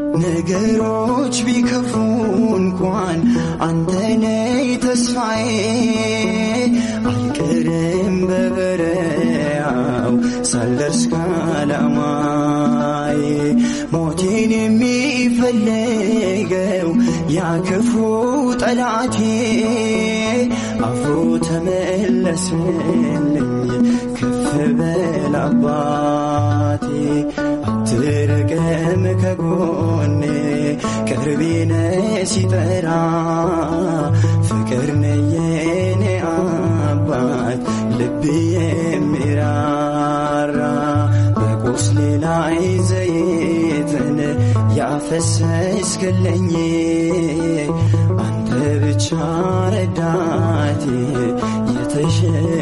ነገሮች ቢከፉ እንኳን አንተነ ተስፋዬ አልቀርም በበረያው ሳልደርስ ካላማዬ ሞቴን የሚፈልገው ያክፉ ጠላቴ አፍሮ ተመለስልኝ ከፍ በል አባቴ አትርቅም ከጎኔ ቅርቤነ ሲጠራ ፍቅር ነየኔ አባት ልብ የሚራራ በቁስሌ ላይ ዘይትን ያፈሰስክልኝ አንተ ብቻ ረዳቴ የተሸ